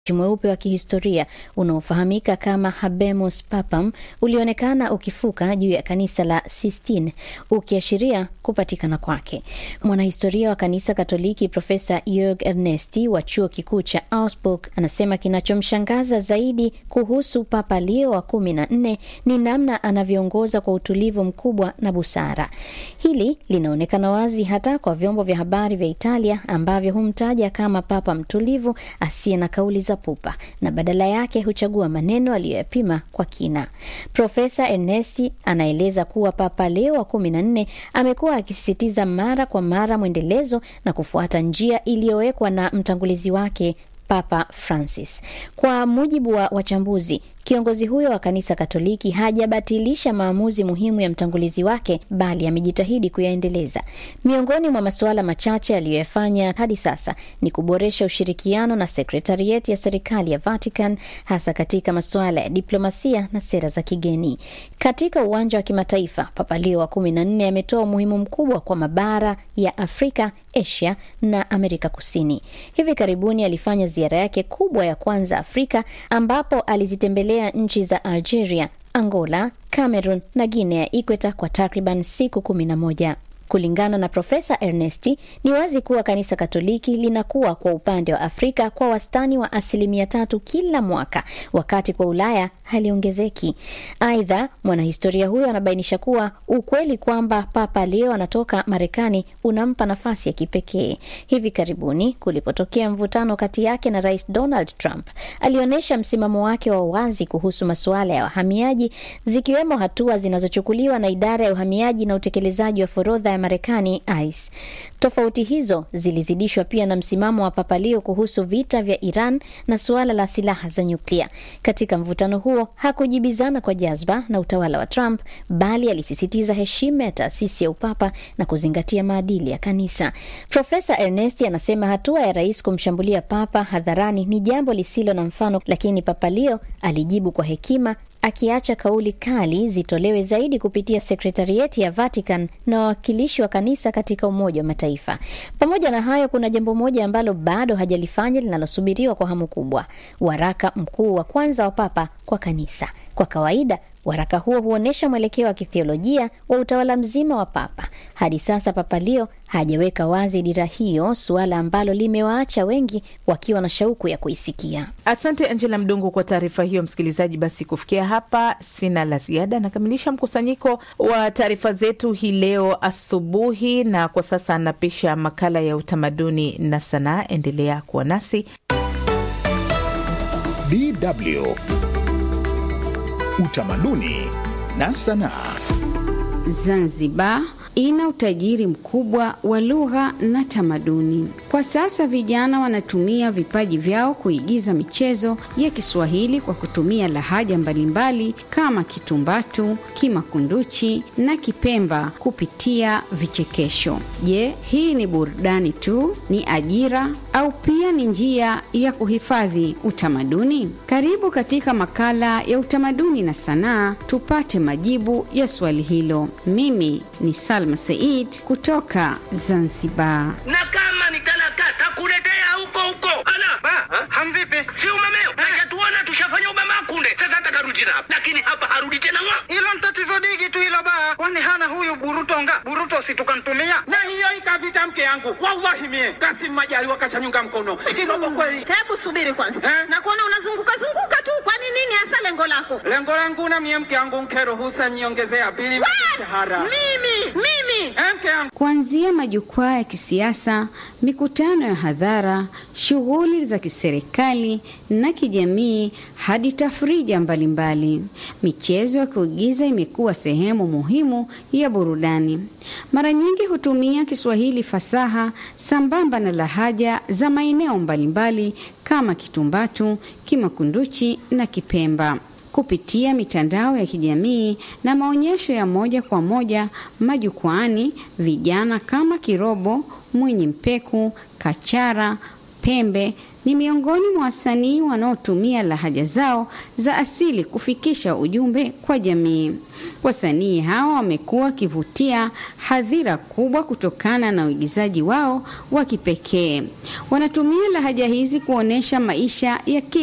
mweupe wa kihistoria unaofahamika kama Habemus Papam ulionekana ukifuka juu ya kanisa la Sistine ukiashiria kupatikana kwake. Mwanahistoria wa kanisa Katoliki Profesa Jörg Ernesti wa chuo kikuu cha Augsburg anasema kinachomshangaza zaidi kuhusu Papa Leo wa kumi na nne ni namna anavyoongoza kwa utulivu mkubwa na busara. Hili linaonekana wazi hata kwa vyombo vya habari vya Italia ambavyo humtaja kama papa mtulivu asiye na kauli za pupa na badala yake huchagua maneno aliyoyapima kwa kina. Profesa Ernesti anaeleza kuwa Papa Leo wa kumi na nne amekuwa akisisitiza mara kwa mara mwendelezo na kufuata njia iliyowekwa na mtangulizi wake Papa Francis. Kwa mujibu wa wachambuzi, kiongozi huyo wa kanisa Katoliki hajabatilisha maamuzi muhimu ya mtangulizi wake, bali amejitahidi kuyaendeleza. Miongoni mwa masuala machache aliyoyafanya hadi sasa ni kuboresha ushirikiano na sekretarieti ya serikali ya Vatican, hasa katika masuala ya diplomasia na sera za kigeni. Katika uwanja wa kimataifa, Papa Leo wa kumi na nne ametoa umuhimu mkubwa kwa mabara ya Afrika, Asia na Amerika Kusini. Hivi karibuni alifanya ziara yake kubwa ya kwanza Afrika, ambapo alizitembelea nchi za Algeria, Angola, Cameroon na Guinea ya Ikweta kwa takriban siku kumi na moja. Kulingana na Profesa Ernesti, ni wazi kuwa kanisa Katoliki linakuwa kwa upande wa Afrika kwa wastani wa asilimia tatu kila mwaka, wakati kwa Ulaya haliongezeki. Aidha, mwanahistoria huyo anabainisha kuwa ukweli kwamba Papa Leo anatoka Marekani unampa nafasi ya kipekee. Hivi karibuni kulipotokea mvutano kati yake na Rais Donald Trump, alionyesha msimamo wake wa wazi kuhusu masuala ya wahamiaji, zikiwemo hatua zinazochukuliwa na idara ya uhamiaji na utekelezaji wa forodha ya Marekani ICE. Tofauti hizo zilizidishwa pia na msimamo wa Papa Leo kuhusu vita vya Iran na suala la silaha za nyuklia. Katika mvutano huo hakujibizana kwa jazba na utawala wa Trump, bali alisisitiza heshima ya taasisi ya upapa na kuzingatia maadili ya kanisa. Profesa Ernesti anasema hatua ya rais kumshambulia papa hadharani ni jambo lisilo na mfano, lakini Papa Leo alijibu kwa hekima akiacha kauli kali zitolewe zaidi kupitia sekretarieti ya Vatican na wawakilishi wa kanisa katika Umoja wa Mataifa. Pamoja na hayo, kuna jambo moja ambalo bado hajalifanya linalosubiriwa kwa hamu kubwa: waraka mkuu wa kwanza wa Papa kwa kanisa. Kwa kawaida waraka huo huonyesha mwelekeo wa kithiolojia wa utawala mzima wa Papa. Hadi sasa Papa Leo hajaweka wazi dira hiyo, suala ambalo limewaacha wengi wakiwa na shauku ya kuisikia. Asante Angela Mdungu kwa taarifa hiyo. Msikilizaji, basi kufikia hapa sina la ziada, nakamilisha mkusanyiko wa taarifa zetu hii leo asubuhi, na kwa sasa anapisha makala ya utamaduni na sanaa. Endelea kuwa nasi. DW Utamaduni na sanaa. Zanzibar ina utajiri mkubwa wa lugha na tamaduni. Kwa sasa vijana wanatumia vipaji vyao kuigiza michezo ya Kiswahili kwa kutumia lahaja mbalimbali kama Kitumbatu, Kimakunduchi na Kipemba kupitia vichekesho. Je, hii ni burudani tu? Ni ajira au pia ni njia ya kuhifadhi utamaduni? Karibu katika makala ya utamaduni na sanaa tupate majibu ya swali hilo. Mimi ni Salma Said kutoka Zanzibar. na kama ni talaka takuletea huko huko. Ala ba hamvipi? Si umemeo nashatuona tushafanya umema kunde, sasa hata karudi tena hapa, lakini hapa harudi tena ngwa. Hilo ni tatizo digi tu hilo baa. Kwani hana huyu burutonga? Buruto si tukamtumia? na hiyo ikavita mke yangu wallahi mie Kasim Majaliwa kachanyunga mkono kirobo kweli. Hebu subiri kwanza, Eh? na kuona unazunguka zunguka tu. Kwani nini hasa lengo lako? Lengo langu na mie mke yangu nkeruhusa niongezea bili We! mshahara Mimi mimi Eh, mke yangu Kuanzia majukwaa ya kisiasa, mikutano ya hadhara, shughuli za kiserikali na kijamii hadi tafrija mbalimbali, michezo ya kuigiza imekuwa sehemu muhimu ya burudani. Mara nyingi hutumia Kiswahili fasaha sambamba na lahaja za maeneo mbalimbali kama Kitumbatu, Kimakunduchi na Kipemba kupitia mitandao ya kijamii na maonyesho ya moja kwa moja majukwaani, vijana kama Kirobo, Mwinyi Mpeku, Kachara, Pembe ni miongoni mwa wasanii wanaotumia lahaja zao za asili kufikisha ujumbe kwa jamii. Wasanii hawa wamekuwa wakivutia hadhira kubwa kutokana na uigizaji wao wa kipekee. Wanatumia lahaja hizi kuonyesha maisha ya